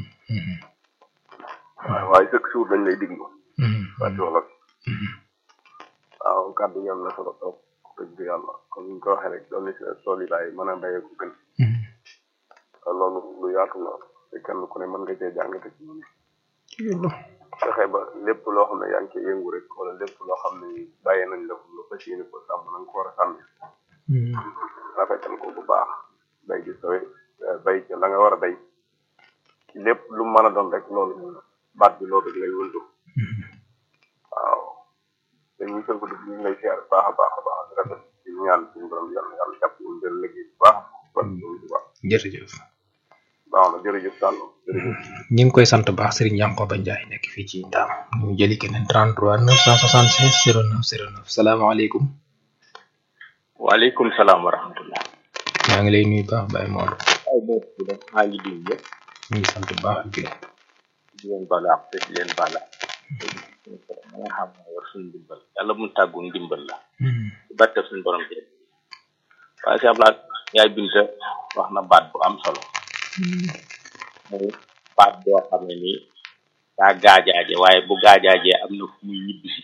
waaw waaye chaque jour dañ lay diglu waa ci wolof waaw kàddu yi am na solo trop dëgg yàlla comme ni ñu ko waxee rek doon na si tool yi bàyyi mën a béyee ko gën loolu lu yaatu la te kenn ku ne mën nga cee jàngate ci ñun fexe ba lépp loo xam ne yaa ngi cee yëngu rek wala lépp loo xam ne bàyyee nañ la ko nga fas yéene ko sàmm na nga ko war a sàmmi rafetal ko bu baax bay gi sowe bay ca la nga war a bay lépp lu mën a doon rek loolu baat bi loolu rek lay wëndu waaw te ñu sël ko dugg ñu ngi lay siyaar baax a baax a baax di rafet ci ñaan suñu borom yàlla yàlla jàpp ñu jël liggéey bu baax ban bu baax jërëjëf baax na jërëjëf Sall jërëjëf ñu ngi koy sant baax Serigne Yankoba Ndiaye nekk fii ci ndaam ñu jëli keneen 33 976 09 09 salaamaaleykum waaleykum salaam wa rahmatullah maa ngi lay nuyu baax Baye Mor ay boo ci def maa ngi di ñëpp ñu ngi sant baax di di leen balaax te di leen balaax ma nga xam ne war suñu ndimbal yàlla mu tàggu ndimbal la ci barke suñu borom bi waaye si ablaat yaay binta wax na baat bu am solo muy baat boo xam ne nii daa gaajaaje waaye bu gaajaajee am na fu muy ñibbisi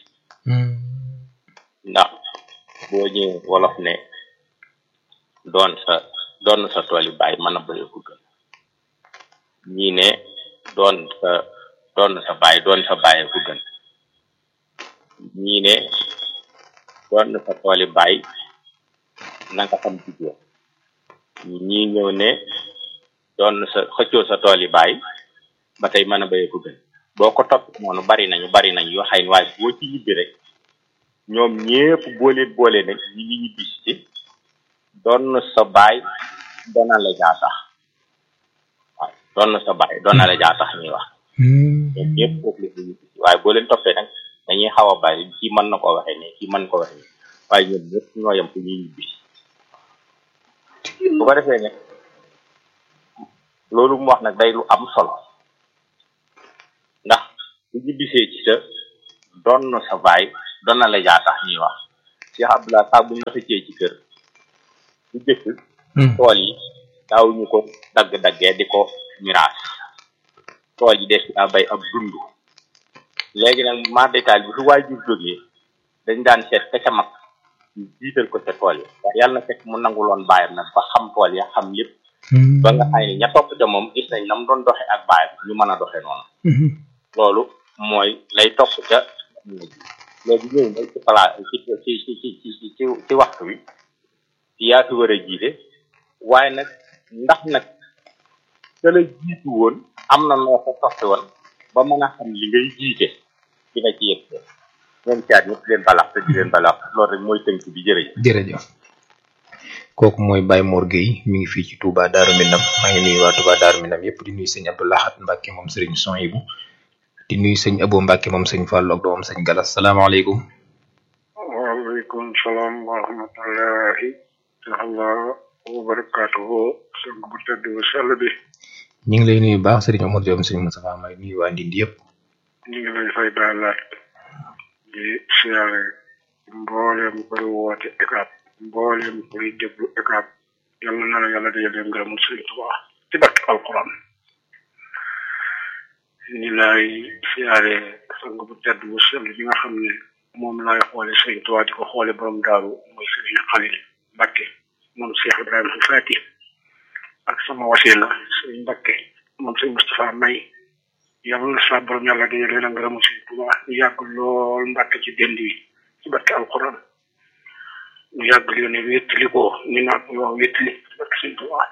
ndax boo ñëwee wolof ne doon sa doon sa tool yi bàyyi mën a bëri ko gën ñii ne doon sa doon sa bàyyi doon sa bàyyi ko gën ñii ne doon sa tool yi bàyyi na nga xam jigéen ñii ñëw ne doon sa xëccoo sa tool yi bàyyi ba tey mën a béyee ko gën boo ko topp noonu bari nañu bari nañu yoo xay waaye boo ci ñibbi rek ñoom ñépp boole boole ne ñi ngi ñibbi ci doon sa baay doona la jaa tax waaw doon sa baay doona la jaa tax ñuy wax ñoom ñépp foofu la ñuy ñibbi waaye boo leen toppee nag dañuy xaw a bari kii mën na ko waxee ne kii mën ko waxee ne waaye ñoom ñépp ñoo yem fu ñuy ñibbi bu ko defee ne loolu mu wax nag day lu am solo ndax bu ñu bisee ci sa doon na sa baay doon na la jaa tax ñuy wax Cheikh Abdoulaye saa bu ñu la xëccee ci kër bu jëkk tool yi daawuñu ko dagg-daggee di ko miraas tool yi def daa bay ab dund léegi nag mar détail bi su waajur jógee dañ daan seet ka ca mag ñu jiital ko ca tool yi waaye yàlla na fekk mu nanguloon baayam nag ba xam tool ya xam lépp ba nga xam ne ña topp ca moom gis nañ nam doon doxe ak baayam ñu mën a doxe noonu loolu mooy lay topp ca léegi ñëw na ci pala ci ci ci ci ci ci ci waxtu wi yaa fi war a jiite waaye nag ndax nag ka la jiitu woon am na noo ko toppe woon ba mën a xam li ngay jiite di nga ci yëg ñoom caat ñëpp leen balax te di leen balax loolu rek mooy tënk bi jërëjëf jërëjëf kooku mooy Baye Mor Gueye mi ngi fii ci Touba Darou Minam maa ngi nuyu waa Touba Darou Minam yëpp di nuyu sëñ Abdou Lahat Mbacke moom Serigne Sohibou di nuyu sëñ Abo Mbacke moom sëñ Fallou ak doomam sëñ Galas salaamaaleykum. waaleykum salaam wa rahmatullahi taala wa barakaatuhu sëñ bu tedd bu sell bi ñu ngi lay nuyu baax Serigne Omar Diop sëñ Moustapha May nuyu waa Ndindi yëpp. ñu ngi lay fay daalaat di siyaare mbooleem koy woote ECAP mbooleem koy déglu ECAP yal na la yàlla dajale ngërëmul sëñ Tuubaa ci barke alquran ni lay siyaare sang bu tedd bu sell bi nga xam ne moom laay xoole sëñ Tuubaa di ko xoole borom daaru muy sëñ Xalil Mbàkke moom Cheikh Ibrahima Fati ak sama wasila sëñ Mbàkke moom sëñ Moustapha May yàlla na sa borom yàlla dañu leen a ngërëmu sëñ Tuubaa ñu yàgg lool Mbàkke ci dend yi ci barke alquran ñu yàgg leen ne wéttali ko ñu naan wax wéttali ci barke sëñ Tuubaa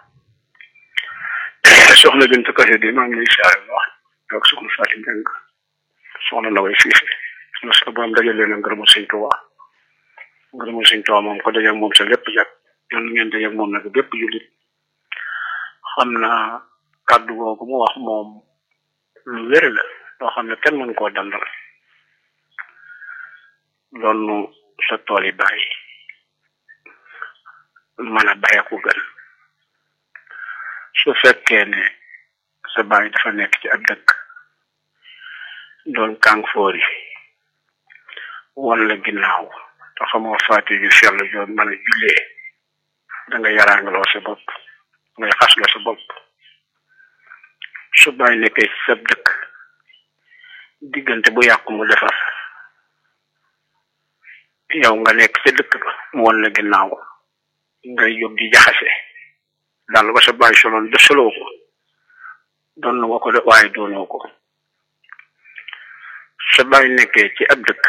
soxna Bint Kase di maa ngi lay siyaare bu wax ak soxna Fatim Mbeng soxna Naway Siise na sa borom dajal leen a ngërëmu sëñ Tuubaa ngërëmu sëñ Tuubaa moom ko dajeeg moom sa lépp jag yal na ngeen dajeeg moom nag bépp jullit xam naa kàddu googu mu wax moom lu wér la loo xam ne kenn mënu koo dandal loolu sa tool yi bàyyi mën a bàyyi ko gën su fekkee ne sa bàyyi dafa nekk ci ab dëkk doon kàngfoor yi wala ginnaaw te xamoo faati yu sell joo mën a jullee da nga yaraangaloo sa bopp ngay xasloo sa bopp su bàyyi nekkee ci sab dëkk diggante bu yàqu mu defar yow nga nekk ca dëkk ba mu won la ginnaaw ngay jóg di jaxase daal ba sa bàyyi soloon de soloo ko doon na ko de waaye doonoo ko sa bàyyi nekkee ci ab dëkk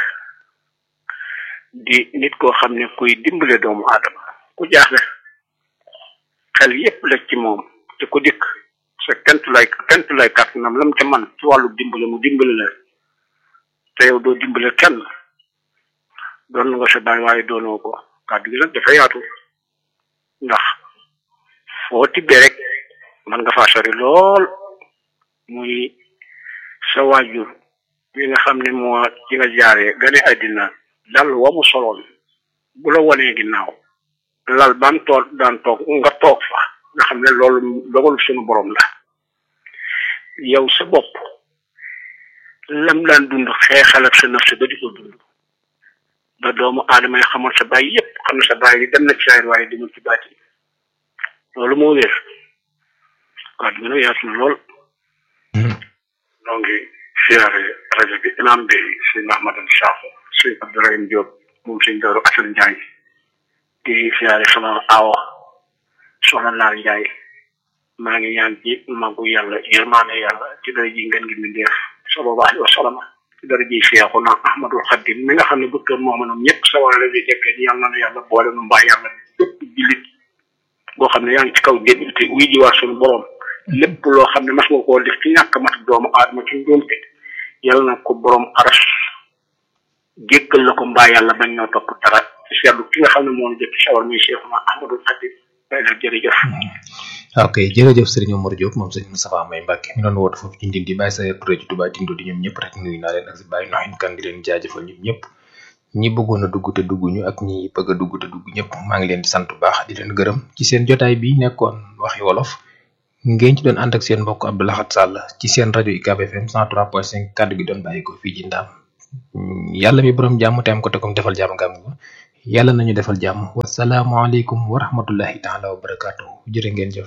di nit koo xam ne kuy dimbale doomu aadama ku jaaxle xel yépp la ci moom te ku dikk sa kentu lay kentu lay kàttanam lam ca man ci wàllu dimbale mu dimbale la te yow doo dimbale kenn doon nga sa bàyyi waaye doonoo ko kàddu gi nag dafa yaatu ndax foo tibbee rek man nga faa sori lool muy sa waajur bi nga xam ne moo ci nga jaaree gane àddina dal wa mu soloon bu la wanee ginnaaw lal ban toog daan toog nga toog fa nga xam ne loolu dogalu suñu borom la yow sa bopp lam daan dund xeexal ak sa naf sa ba di ko dund ba doomu aadama yi xamoon sa baay yépp xam ne sa baay yi dem na ci saayir waaye demul ci baati loolu moo wér kàddu gi nag yaatu na lool noo ngi siyaare rajo bi imam bi sëñ Mahmadan Sakho sëñ Abdourahim Diop moom sëñ Daaru Asan Njaay di siyaare sama awo soxna Naar Njaay maa ngi ñaan ci magu yàlla yërmaane yàlla ci dara ji ngeen ngi mindeef sallallahu alayhi wa sallam ci dara ji Seexuna Ahmadul Xadim mi nga xam ne bëkkër moomanam ñëpp sawara la di jekkee ni yàlla na yàlla boole nu mbaa yàlla bépp jullit boo xam ne yaa ngi ci kaw génn te wuy ji waa suñu borom lépp loo xam ne mas nga koo def ci ñàkk mat doomu aadama ci njuumte yàlla na ko borom aras jékkal la ko mbaa yàlla bañ ñoo topp dara ci seetlu ki nga xam ne moo ñu jëkk sawar muy Seexuna Ahmadul Xadim day la jërëjëf ok jërëjëf Serigne Omar Diop moom Serigne Moustapha May Mbacke mi doon woote foofu ci Ndindi bàyyi sa Touré ci Touba Tindo di ñoom ñëpp rek nuyu naa leen ak si bàyyi noxin kan di leen jaajëfal ñoom ñëpp ñi bëggoon a dugg te dugguñu ak ñi bëgg a dugg te dugg ñëpp maa ngi leen di sant bu baax di leen gërëm ci seen jotaay bi nekkoon waxi wolof ngeen ci doon ànd ak seen mbokk Abdou Lahad Sall ci seen rajo UCAB FM 103.5 kàddu gi doon bàyyi ko fii ci ndaam yàlla mi borom jàmm te am ko te comme defal jàmm nga am ko yàlla nañu defal jàmm wasalaamualeykum wa rahmatullahi taala wa barakaatu jërë ngeen jëf.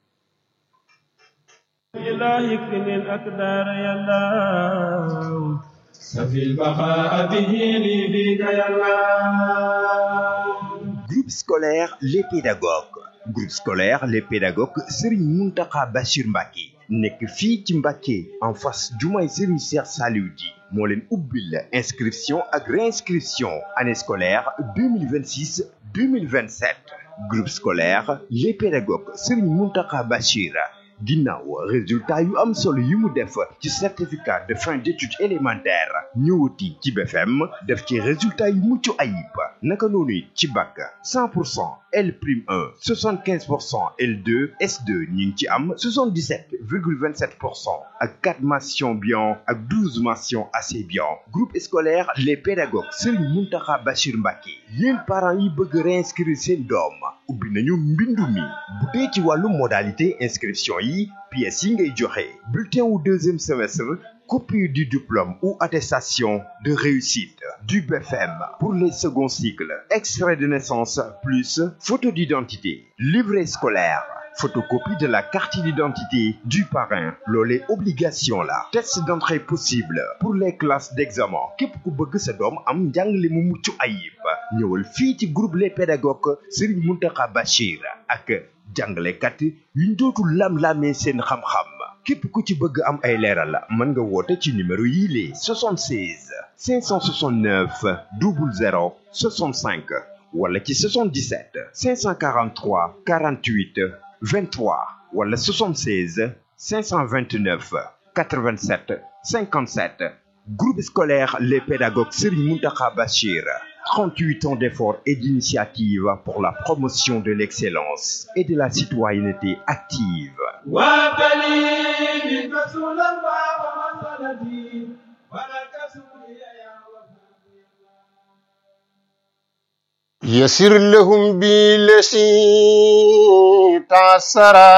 سفي البقاء به لي بك يا الله Groupe scolaire Les Pédagogues groupe scolaire Les Pédagogues Serigne Mountakha Bachir Mbacké nekk fii ci Mbacké en face jumaay Serigne Cheikh Saliou Di moo leen ubbil inscription ak réinscription année scolaire 2026 2027 groupe scolaire Les Pédagogues Serigne Mountakha Bachir ginnaaw résultat yu am solo yi mu def ci certificat de fin d'études élémentaires ñëwati ci BFM def ci résultat yu mucc ayib naka noonu ci bac 100 pour cent L prime 1 75 pour cent L2 S2 ñu ngi ci am 77 virgule 27 pour cent ak 4 mentions bien ak 12 mentions assez bien groupe scolaire les pédagogues Serigne Mountakha Bachir Mbacké yéen parents yi bëgg réinscrire seen doom ubbi nañu mbindu mi bu dee ci wàllu modalité inscription yi pièces yi ngay joxe bulletin wu deuxième semestre copie du diplôme ou attestation de réussite du BFM pour les seconds cycles extrait de naissance plus photo d'identité livret scolaire photocopie de la carte d'identité du parrain loolee obligation la test d'entrée possible pour les classes d'examen képp ku bëgg sa doom am njàngale mu mucc ayib ñëwal fii ci groupe les pédagogues Serigne Mountakha Bachir ak jàngalekat yuñ dootul lam-lamee seen xam-xam képp ku ci bëgg am ay leeral mën nga woote ci numéro yii les 76 569 00 65 wala ci 77 543 48 23 wala 76 529 87 57 groupe scolaire les pédagogues Serigne Mountakha Bachir 38 ans d'efforts et d'initiatives pour la promotion de l'excellence et de la citoyenneté active وابتلي منك سولا ومسألتي ولك سوري يا يسر لهم بالذي تعسرا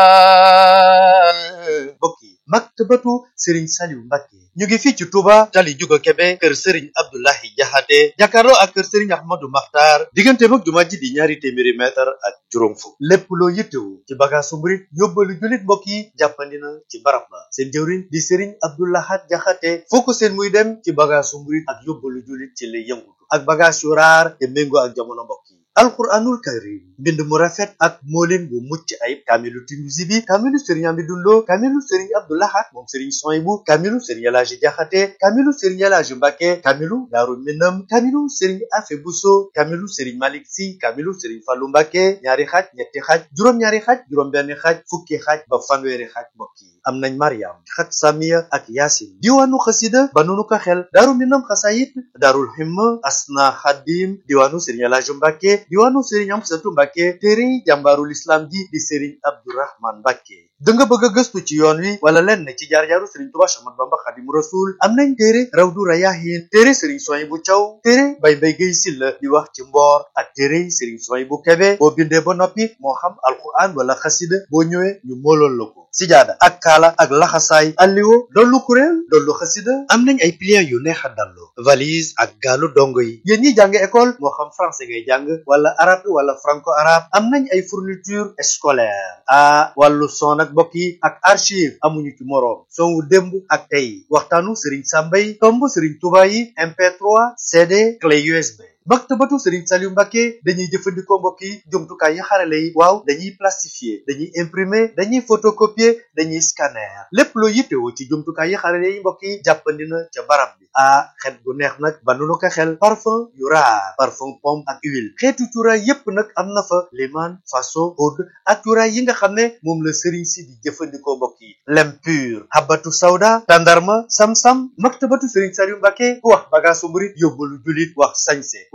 bokki maktabatu Serigne Saliou Mbacké ñu ngi fii ci Touba tali Juga Kebe kër Serigne Abdoulahi Jaxate jàkkaarloo ak kër Serigne Ahmadou Makhtar diggante mag jumaa ji di ñaari téeméeri mètre ak juróom fukk lépp loo yittewu ci bagaasu murit yóbbalu jullit mbokk yi jàppandi na ci barab ba seen jëwriñ di Serigne Abdoulahat Jaxate foo ko seen muy dem ci bagaasu murit ak yóbbalu jullit ci lay yëngutu ak bagaas yu raar te méngoo ak jamono mbokk yi alquranul karim mbind mu rafet ak moolin bu mucc ayib kaamilu Tinuusi bi kaamilu sëriñ Amidou Lo kaamilu sëriñ Abdou Lahad moom sëriñ Soyibu kaamilu sëriñ Elaaji Jaxate kaamilu sëriñ Elaaji Mbàkke kaamilu Daaru Minam kaamilu sëriñ Afe Buso kaamilu sëriñ Malik Si kaamilu sëriñ Fallu Mbàkke ñaari xaaj ñetti xaaj juróom-ñaari xaaj juróom-benn xaaj fukki xaaj ba fanweeri xaaj mbokk yi am nañ Mariam xat Samiya ak Yaasin diwaanu xasida ba nunu ko xel Daaru Minam xasayit Daarul Himma Asna Xadim diwaanu sëriñ Elaaji Mbàkke diwaanu Serigne Amsatu Mbàkke téere jàmbaarul islam ji di Serigne Abdourahman Mbàkke da nga bëgg a gëstu ci yoon wi wala lenn ci jaar-jaaru Serigne Touba Ahmadu Bamba Xadimu Rasul am nañ téere Rawdu Rayaahin téere Serigne Souhaïbou Thiaw téere Bay Mbay Gay Silla di wax ci mboor ak téere Serigne Souhaïbou Kébé boo bindee ba noppi moo xam alquran wala xasida boo ñëwee ñu moolool la ko sijaada ak kaala ak laxasaay alliwo dollu kuréel dollu xasida am nañ ay pliants yu neex a dallu valise ak gaalu dongo yi yéen ñi jàng école moo xam français ngay jàng wala arabe wala franco arabe am nañ ay fourniture scolaire a wàllu son ak mbokk yi ak archive amuñu ci moroom son wu démb ak tey waxtaanu Serigne Samba yi tomb Serigne Touba yi MP3 CD clé USB maktabatu Serigne Saliou Mbacké dañuy jëfandikoo mbokk yi jumtukaay yi xarale yi waaw dañuy plastifier dañuy imprimer dañuy photocopier dañuy scanner lépp loo yittewoo ci jumtukaay yi xarale yi mbokk yi jàppandi na ca barab bi ah xet gu neex nag ba nu ko xel parfum yu raar parfum pomme ak huile xeetu cuuraay yépp nag am na fa liman faso oud ak cuuraay yi nga xam ne moom la Serigne si di jëfandikoo mbokk yi lem pur habatu sawda tandarma sam-sam maktabatu Serigne Saliou Mbacké ku wax bagaasu murit yóbbalu julit wax sañse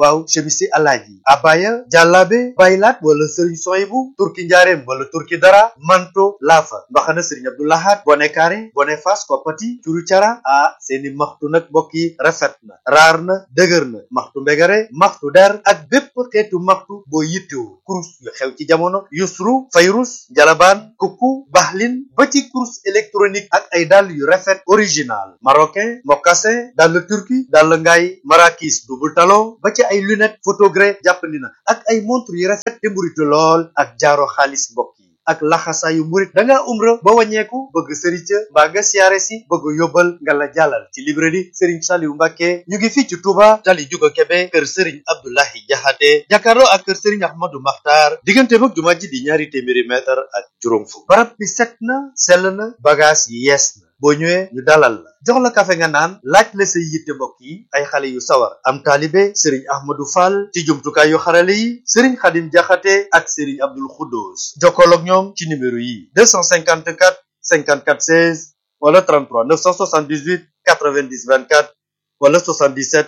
waaw chemisi alaaji abaya jàllaabe baylaat wala sëriñ soyibu turki njaareem wala turki dara manto laafa mbaxana sëriñ abdoulahat bone kaare bone fas koppati curu cara ah seeni maxtu nag mbokk yi rafet na raar na dëgër na maxtu mbegare maxtu der ak bépp xeetu maxtu boo yittewu kurus yu xew ci jamono yusru fayrus jalabaan kukku baxlin ba ci kurus électronique ak ay dàll yu rafet original marocain mocassin dàll turki dàll ngaay marakis double talon ba ci ay lunette photogré jàppandi na ak ay montre yu rafet te mburitu lool ak jaaro xaalis mbokk yi ak laxasaayu murit da ngaa umra ba wàññeeku bëgg sëriñ ca mbaa nga siyaare si bëgg yóbbal nga la jàllal ci librairie sëriñ Saliou Mbacke ñu ngi fii ci Touba tali juga Kebe kër sëriñ Abdoulahi Jaxate jàkkaarloo ak kër sëriñ Ahmadou Makhtar diggante mag jumaa ji di ñaari téeméeri mètre ak juróom fukk barab bi set na sell na bagage yi yees na boo ñëwee ñu dalal la jox la kafe nga naan laaj la say yitte mbokk yi ay xale yu sawar am taalibe sëriñ ahmadou fall ci jumtukaay yu xarale yi sëriñ xadim jaxate ak sëriñ abdul xuddoos jokkoloog ñoom ci numéro yi 254 54 16 wala 33 978 90 24 wala 77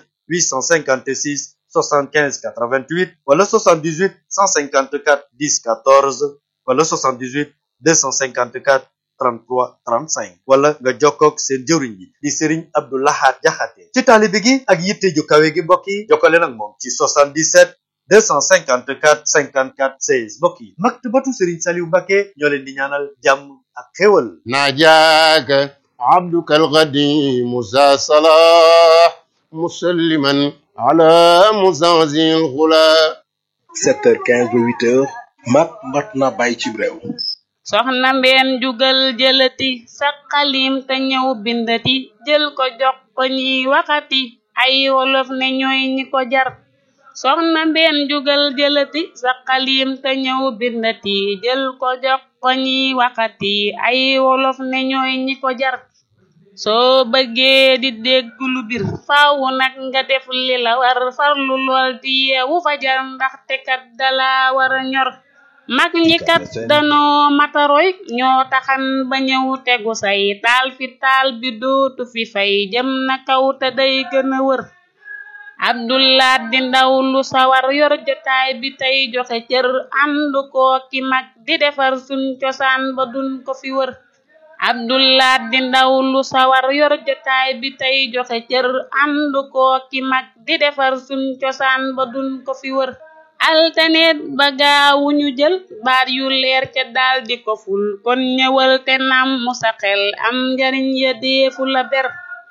856 75 88 wala 78 154 10 14 wala 78 254 33 35 wala nga jokkoog seen jëwriñ bi di Serigne Abdou Lahad Jaxate ci taalibe gi ak yitte ju kawe gi mbokk yi jokkale nag moom ci 77 254 54 16 mbokk yi maktabatu Serigne Saliou Mbacke ñoo leen di ñaanal jàmm ak xéwal ناجاك عبدك القديم ذا صلاح مسلما على مزازي الغلا 7h15 ba 8h mat mat na bàyyi ci réew soxna mbeen jugal jëlati sa xalim te ñëw bindati jël ko jox ko ñiy waxati ay wolof ne ñooy ñi ko jar soxna mbeen jugal jëlati sa xalim te ñëw bindati jël ko jox ko ñiy waxati ay wolof ne ñooy ñi ko jar soo bëggee di dégg lu bir faawu nag nga def li la war farlu lool di yeewu fajar ndaxte kat dala war a ñor mag ñi kat danoo mataroy ñoo taxan ba ñëw tegu say taal fi taal bi dootu fi fay jëm na kaw te day gën a wër abdullah di ndaw lu sawar yor jotaay bi tey joxe cër ànd koo ki mag di defar suñ cosaan ba duñ ko fi wër abdullah di ndaw lu sawar yor jotaay bi tey joxe cër ànd koo ki mag di defar suñ cosaan ba duñ ko fi wër altaneet ba gaawu ñu jël baat yu leer ca daal di ko ful kon ñëwal te nam mu sa xel am njariñ ya deefu la ber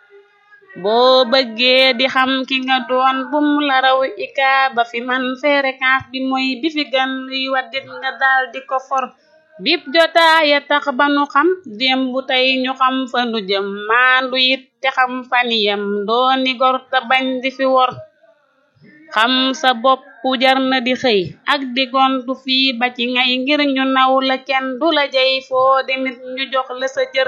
boo bëggee di xam ki nga doon bum la raw ika ba fi man fréquence bi mooy bi fi gan luy waddit nga daal di ko for bip jotaaya tax ba nu xam démb tey ñu xam fa nu jëm maandu it te xam faniyam dooni gor te bañ di fi wor xam sa bopp jar na di xëy ak di gontu fii ba ci ngay ngir ñu naw la kenn du la jey foo demit ñu jox la sa cër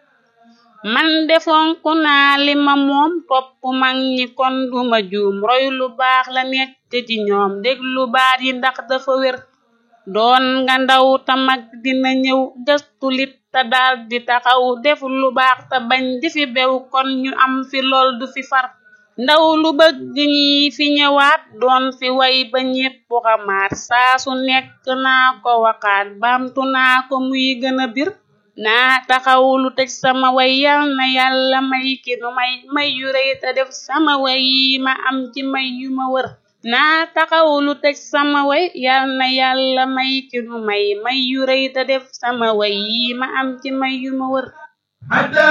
man defonku naa li ma moom topp mag ñi kon duma juum roy lu baax la nekk ci ñoom déglu baat yi ndax dafa wér doon nga ndaw ta mag dina ñëw gëstu lit te daal di taxaw def lu baax te bañ di fi bew kon ñu am fi lool du fi far ndaw lu bëgg ñi fi ñëwaat doon fi way ba ñépp xamaat saa su nekk naa ko waxaat baamtu naa ko muy gën a bir naa taxaw lu tëj sama way yal na yàlla may ki nu may may yu rëy te def sama way yi ma am ci may yu ma wër naa taxaw lu tëj sama way yal na yàlla may ki nu may may yu rëy te def sama way yi ma am ci may yu ma wër